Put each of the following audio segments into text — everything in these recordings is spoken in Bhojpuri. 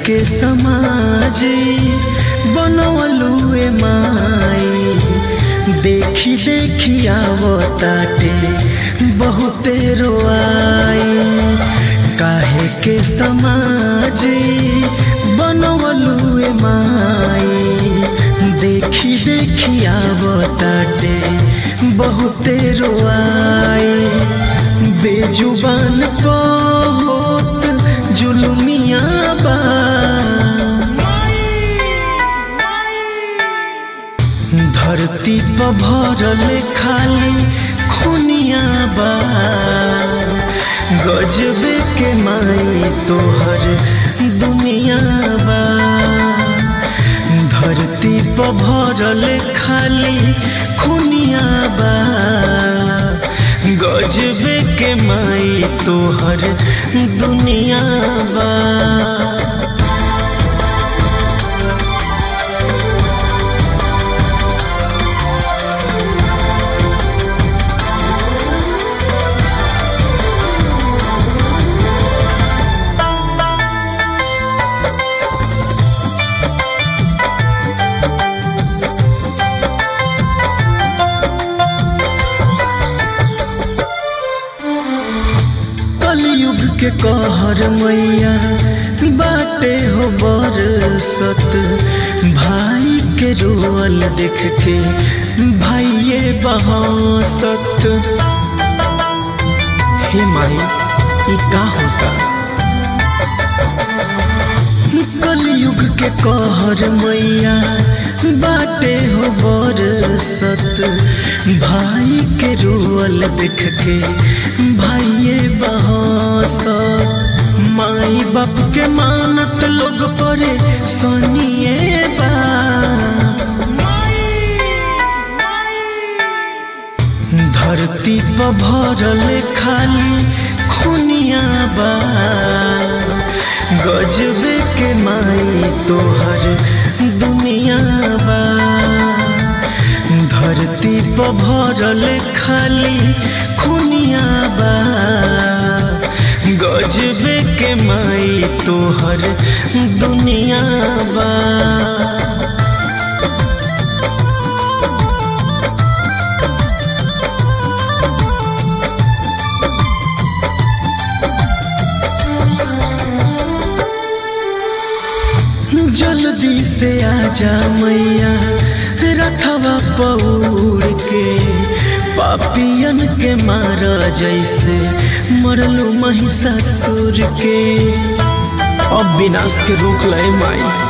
के समाज बनवलुए माई देखी देखी आवताटे बहुते रोआई काहे के समाज बनवलुए माई देखी देखी आवताटे बहुते रोआई बेजुबान बहुत जुलुमिया बा धरती पर भरल खाली खुनिया बा गजबे के माई तोहर दुनिया बा धरती पर भरल खाली खुनिया बा गजबे के माई तोहर दुनिया बा कलयुग के कहर मैया बाटे हो बरसत भाई के रोअल देख के भाइये बहसत हे माई ई का होता कलयुग के कहर मैया बाटे हो बरसत भाई के रोअल देख के भाइये बहसत माई बाप के मानत लोग परे सनिए बा धरती पर भरल खाली खुनिया बा गजबे के माई तोहर दुनिया बा धरती पर भरल खाली खुनिया बा गजबे के माई तोहर दुनिया बा जल्दी से आजा मैया रथवा पौड़ के पापियन के मार जैसे मरलू महिषासुर के अब विनाश के रोक लय माई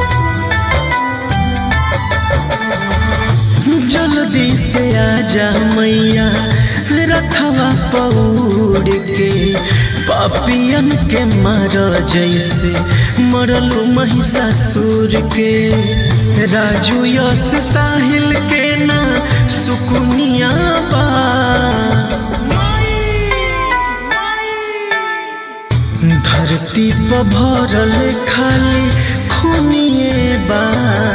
जल्दी से आजा मैया रथवा पौड़ के पापियन के मार जैसे मरलू महिषासुर के राजू यश साहिल के ना सुकुनिया बा धरती पर भरल खाली खुनिए बा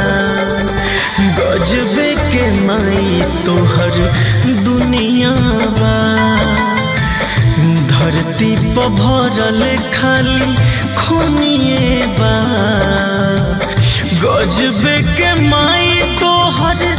गजबे के माई तोहर दुनिया बा धरती पर भरल खाली खुनिए बा गजबे के माई तोहर